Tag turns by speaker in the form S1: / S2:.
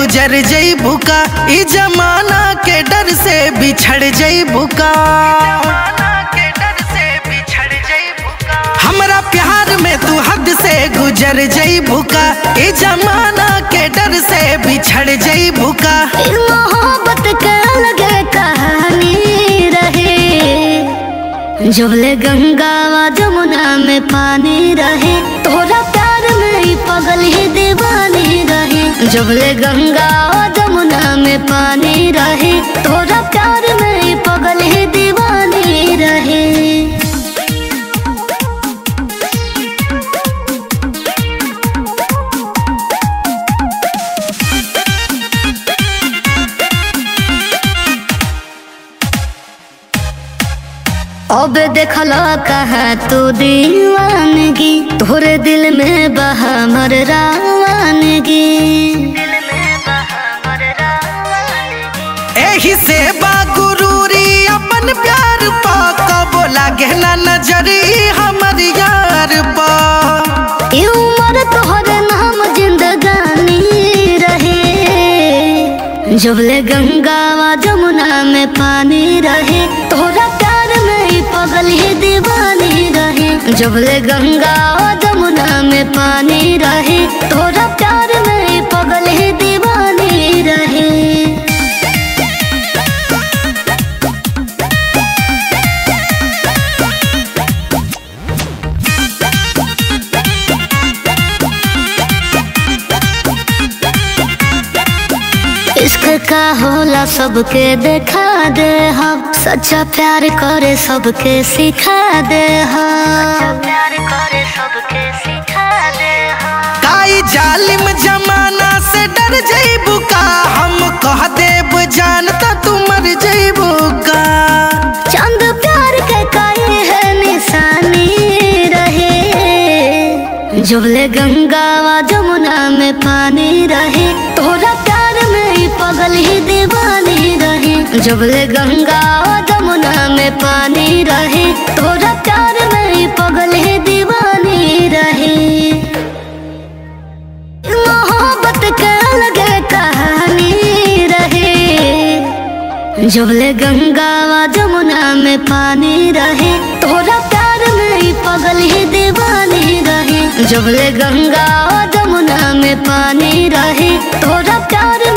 S1: गुजर जईबू का ई जमाना के डर से बिछड़ जईबू का हमरा प्यार में तू हद से गुजर जईबू का ई जमाना के डर से बिछड़ जईबू का
S2: फिर मोहब्बत के अलग कहानी रहे जबले गंगा व जमुना में पानी रहे तोरा प्यार में ही पगल ही दीवानी रहे जबले गंगा व जमुना में पानी रहे तोरा प्यार में ही पगल ही दीवानी रहे अब देखल कहा तू दीवानगी तोरे दिल में बहा मर रावानगी
S1: एही से बा गुरूरी अपन प्यार पा कबो लागे ना नजरी हमर यार पा
S2: ई उम्र तोहरे नाम जिंदगानी रहे जबले गंगा व जमुना में पानी रहे तोरा प्यार में ही पगल ही दीवानी रहे जबले गंगा व जमुना में पानी रहे तोरा प्यार में ही पगल ही दीवानी रहे इश्क का होला सबके देखा दे हम सच्चा प्यार करे सबके सिखा दे हम प्यार करे सबके सिखा दे हम
S1: काई जालिम जमाना से डर जईबू का हम कह देब जानता तू मर जईबू का
S2: चंद प्यार के काहे है निशानी रहे जबले गंगा व जमुना में पानी रहे तोरा प्यार में ही पगल ही दीवानी रहे जबले गंगा व जमुना में पानी रहे तोरा प्यार में ही पगल ही दीवानी रहे मोहब्बत के अलग कहानी रहे जबले गंगा व जमुना में पानी रहे तोरा प्यार में ही पगल ही दीवानी रहे जबले गंगा व जमुना में पानी रहे तोरा प्यार